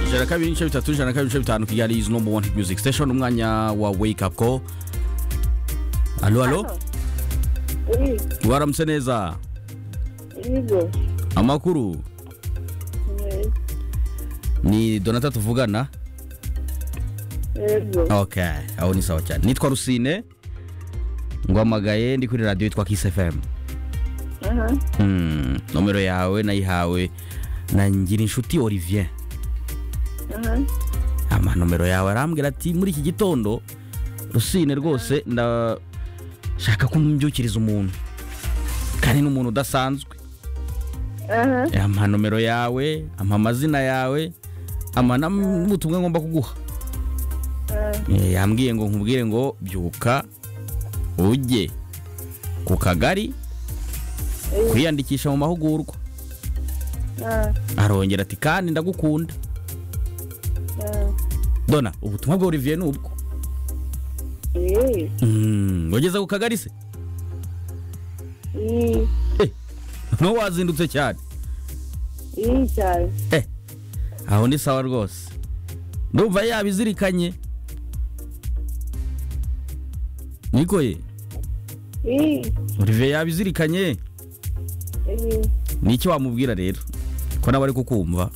ijana kabiri ibice bitatu ijana kabiri ibice bitanu kigali izi nomba wani music station umwanya wa wake up ko alo alo Oui, waramutse neza Yego. amakuru Eh, ni donata tuvugana Yego. ok aho ni sawa cyane nitwa rusine nguhamagaye ndi kuri radiyo yitwa kisi fm Aha. Hmm, nomero yawe nayihawe na ngirinshuti olivier Aha. amanomero yawe arambwira ati muri iki gitondo rusine rwose ndashaka ko mbyukiriza umuntu kandi ni umuntu udasanzwe Aha. ampa nomero yawe ampa amazina yawe ampa n'ubutumwa ngomba kuguha Ah, Eh, yambwiye ngo nkubwire ngo byuka ujye ku kagari kwiyandikisha mu mahugurwa ah, arongera ati kandi ndagukunda ah. dona ubutumwa bwa olivier ni ubwo Eh, Mm, wageze ku kagari se i- ntuba wazindutse cyane i cyane. aho ni sawa rwose ndumva yabizirikanye nikoye I, olivier yabizirikanye i, ni iki wamubwira rero ko nawe ari kukumva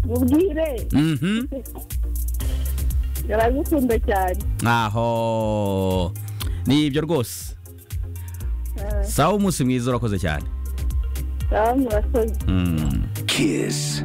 mubwire mhm aragukunda cyane aho ni ibyo rwose Ah, sawa umunsi mwiza urakoze cyane sawa murakoze Mm. Kiss.